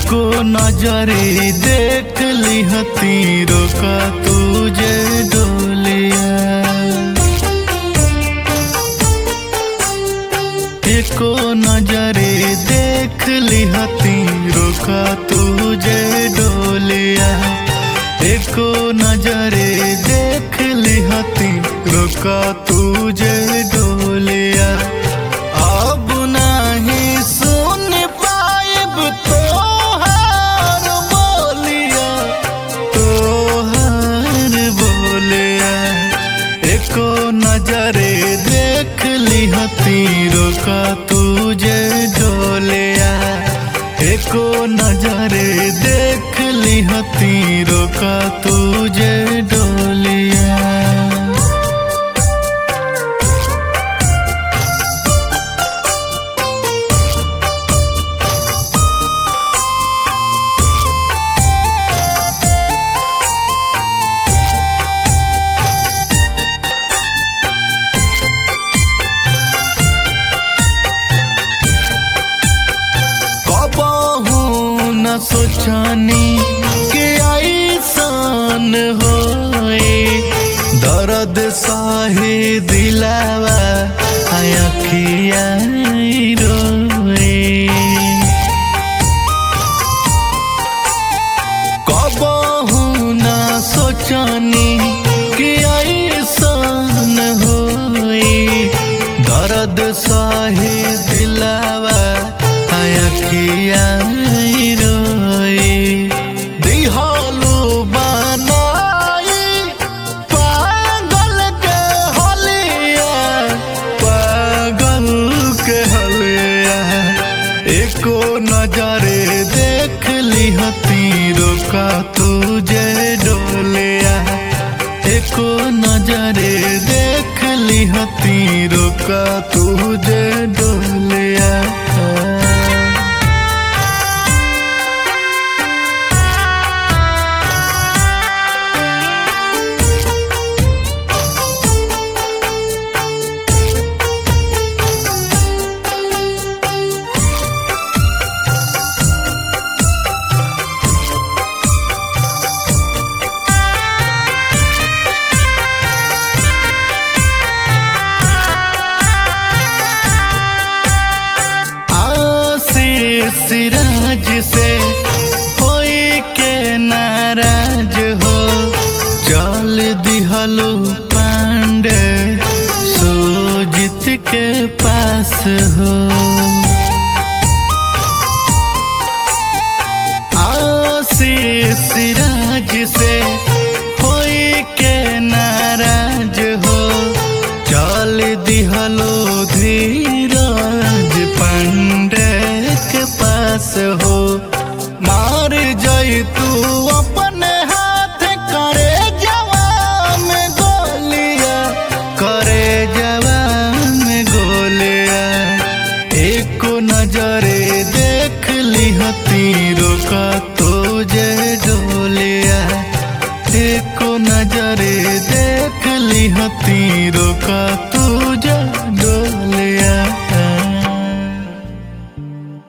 एको नजरे देख लिहती रोका तुझे डोलिया एको नजरे देख लिहती रोका तुझे डोलिया एको नजरे देख लिहती रोका तुझे डोलिया अब नहीं सुन पाइब तोहार बोलिया तोहार बोलिया एको नजरे देख लिहती रोका तुझे डोलिया एको नजरे देख लिहती रोका तुझे डोलिया कबहू न सोचनी कि ऐसन होए दर्द साहे दिलावा अखिया रोए कबहू न सोचनी कि ऐसन होए दर्द साहे दिलावा अखिया रोए दिहालू बनाई पागल के हलिया पागल के हलिया एको नजरे देख लिहती रोका तुझे डोलिया एको नजरे देख लिहती रोका तुझे डोलिया आशीष राज से होई के नाराज हो चल दिहलो पांडे सोजित के पास हो आशीष राज से होई के नाराज हो चल दिहलो धीरज पांडे के पास हो मार जाई तू अपने हाथ करे जवान गोलिया करे जवान गोलिया एको नजरे देख लिहती रोका तुझे डोलिया एको नजरे देख लिहती रोका तुझे